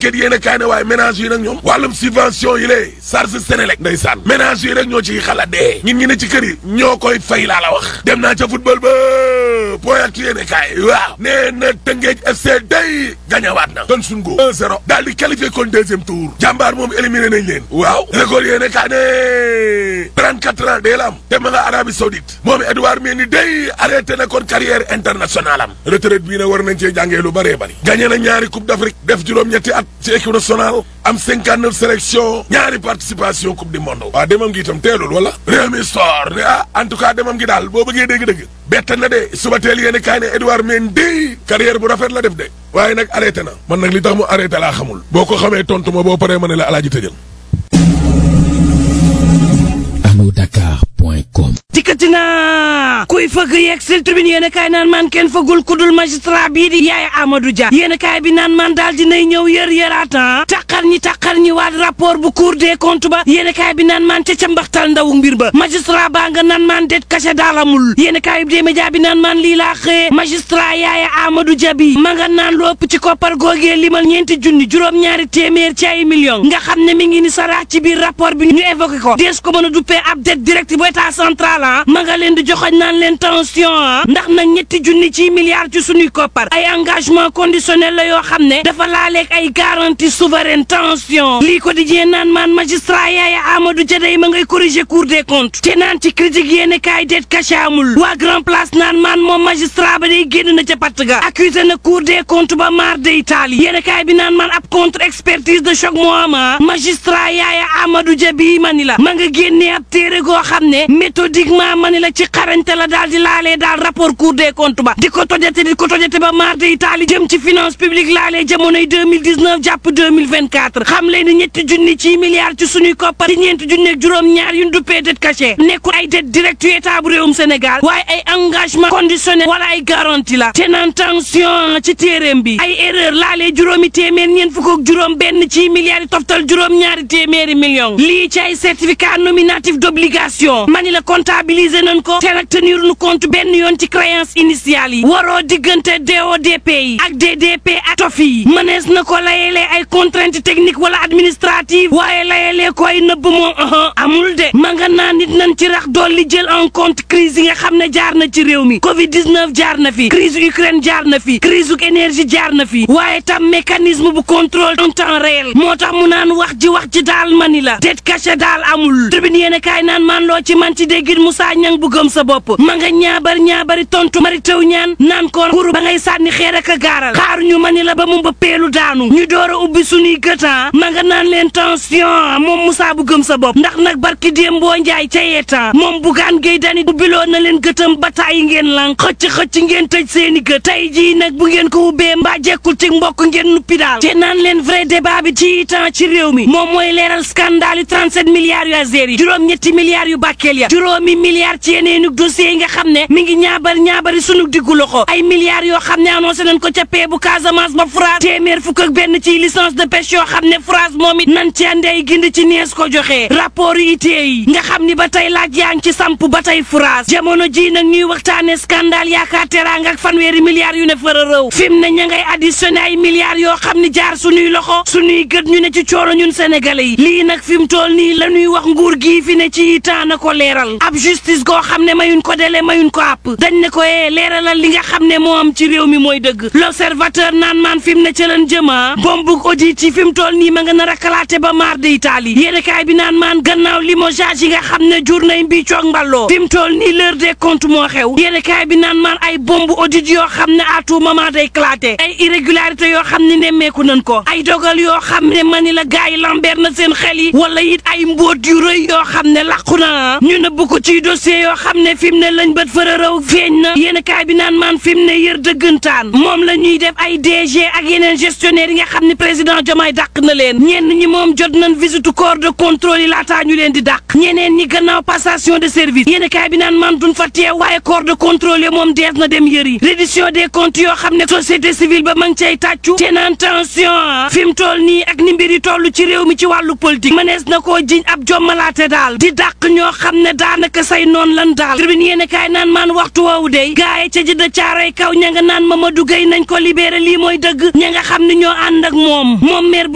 enquête yéene kaay ne waaye ménage yi nag ñoom wàllum subvention yi lée charge Sénélec ndeysaan ménage yi rek ñoo ci xalaat dee ñun ñi ne ci kër yi ñoo koy fay laa la wax dem naa ca football ba point ak yéene kaay waaw nee na Tëngéej FC day gañawaat na kon suñ go 1-0 daal di qualifié kon deuxième tour jàmbaar moom éliminé nañ leen waaw record yéene kaay ne 34 ans dee la am te ma nga Arabie Saoudite moom Edouard Mendy day arrêté na kon carrière internationale am retraite bii ne war nañ cee jàngee lu bëree bëri gagné na ñaari coupe d'Afrique def juróom-ñetti at ci équipe nationale am 59 sélection ñaari participation coupe du monde waaw demam gi itam teelul wala réew mi store ne ah en tout cas demam gi daal boo bëggee dégg-dëgg bett na de suba teel yéen kaay ne Edouard Mendy carrière bu rafet la def de waaye nag arrêté na man nag li tax mu arrêté laa xamul boo ko xamee tontu ma boo paree ma ne la alaaji tëjal anodakar.com dikkati naa kuy fëgg yeeg sil tribune yéen a kaay naan man kenn fëggul kudul magistrat bii di yaay Amadou Dia yéen a kaay bi naan man daal dinay ñëw yër yëraatan taqar ñi taqar ñi waat rapport bu cour des comptes ba yéen a kaay bi naan man ca ca mbaxtal ndawu mbir ba magistrat baa nga naan man det caché daalamul yéen a kaay bi dee média bi naan man lii laa xëye magistrat yaay Amadou Dia bi ma nga naan lu ëpp ci koppar googee limal ñeenti junni juróom-ñaari téeméer ci ay millions nga xam ne mi ngi ni saraax ci biir rapport bi ñu évoqué ko dees ko mën a duppee ab dette directe bu état central ah ma nga leen di joxoñ naan leen tension ah ndax nag ñetti junni ci milliards ci suñuy koppar ay engagement conditionnel la yoo xam ne dafa laaleeg ay garantie souveraine tension lii ko di jee naan maan magistrat yaaya Amadou Dia day ma ngay corriger cour des comptes te naan ci critique yéene kaay dette caché amul waa grand place naan maan moom magistrat ba day génn na ca patt ga accusé na cour des comptes ba mar de Italie yéene kaay bi naan maan ab contre expertise de choc moo ama magistrat yaaya Amadou Dia bii mani la ma nga génnee ab téere goo xam ne méthodiquement mani la ci xarañte la daal di laalee daal rapport cour des comptes ba di ko tojate di ko tojate ba mar de Italie jëm ci finance publique laalee jamonoy 2019 jàpp 2024 xam leen ni ñetti junni ci milliards ci suñuy koppar di ñeenti junni ak juróom-ñaar yu ñu duppee dette cachée nekkul ay dette directe yu état bu réewum Sénégal waaye ay engagement conditionnel wala ay garantie la te naan tension ci téeréem bi ay erreur laalee juróomi téeméer ñeent fukk ak juróom benn ci milliards yi toftal juróom-ñaari téeméeri millions lii ci ay certificat nominatif d'obligation mani la comptabiliser nañ ko te nag tenir nu compte benn yoon ci créance initiale yi waroo diggante DODP yi ak DDP ak TOF yi mënees na ko layelee ay contrainte technique wala administrative waaye layelee ko ay nëbb moom amul de ma nga naa nit nañ ci rax dool li jël en compte crise yi nga xam ne jaar na ci réew mi Covid 19 jaar na fi crise Ukraine jaar na fi crise uk énergie jaar na fi waaye tam mécanisme bu contrôle en temps réel moo tax mu naan wax ji wax ji daal mani la dette cachée daal amul tribune yéen kaay naan man loo ci man ci déggit Moussa Ñang bu gëm sa bopp ma nga ñaabar ñaabari tontu mari taw ñaan naan ko kuru ba ngay sànni xeer ak a gaaral xaaruñu mani la ba mu mbëppeelu daanu ñu door a ubbi suñuy gëtan ma nga naan leen tension moom Moussa bu gëm sa bopp ndax nag barki déem boo njaay ca yeetan moom bugaan géy dani ubbiloo na leen gëtam ba tàyyi ngeen lan xëcc xëcc ngeen tëj seeni gët tey jii nag bu ngeen ko ubbee mbaa jekkul ci mbokk ngeen nuppi daal te naan leen vrai débat bi ci temps ci réew mi moom mooy leeral scandale yu 37 milliards yu Azer yi juróom-ñetti milliards yu Bakel ya juróomi milliards ci yeneenug dossiers yi nga xam ne mi ngi ñaabar ñaabari sunu diggu loxo ay milliards yoo xam ne annoncé nañ ko ca pee bu Casamance ba France téeméer fukk ak benn ci licence de pêche yoo xam ne France moom it nan ci andey gindi ci nees ko joxee rapport yu itee yi nga xam ni ba tey laaj yaa ngi ci samp ba tey France jamono ji nag ñuy waxtaane scandale yaakaar teraanga ak fanweeri milliards yu ne fara rëw fi mu ne ña ngay additionné ay milliards yoo xam ni jaar suñuy loxo suñuy gët ñu ne ci coono ñun sénégalais yi lii nag fi mu toll nii la ñuy wax nguur gii fi ne ci temps na ko leeral ab justice goo xam ne mayuñ ko délai mayuñ ko àpp dañ ne ko ee leeralal li nga xam ne moo am ci réew mi mooy dëgg l'observateur naan maan fi mu ne ca leen jëma bombug audit yi fi mu toll nii ma nga nar a kalaate ba maar de Italie yéenekaay bi naan maan gannaaw limogeage yi nga xam ne jur nay mbii coog mballoo fi mu toll nii l'heure des comptes moo xew yéenekaay bi naan maan ay bombe audit yoo xam ne à tout moment day éclaté ay irrégularité yoo xam ne nemmeeku nañ ko ay dogal yoo xam ne mani la gars yi lambeer na seen xel yi wala it ay mbóot yu rëy yoo xam ne laqu na ñu nëbb ko ci dossier yoo xam ne fi mu ne lañ bët fërërëw feeñ na yéenekaay bi naan maan fi mu ne yër dëggantaan moom la ñuy def ay DG ak yeneen gestionnaire yi nga xam ne président Diomaye dàq na leen ñenn ñi moom jot nañ visite corps de contrôle yi laataa ñu leen di dàq ñeneen ñi gannaaw passation de service yéenekaay bi naan man duñ fa teew waaye corps de contrôle yi moom dees na dem yëri reddition des comptes yoo xam ne société civile ba ma ngi cay tàccu te naan tension fi mu toll nii ak ni mbir yi toll ci réew mi ci wàllu politique mënees na koo jiñ ab jommalaate daal di dàq ñoo xam ne daanaka say noon lan daal tribune yéenekaay naan man waxtu woowu dey gaaye ca jëdda caaroy kaw ña nga naan Mamadou Gueye nañ ko libéré lii mooy dëgg ña nga xam ne ñoo ànd ak moom moom maire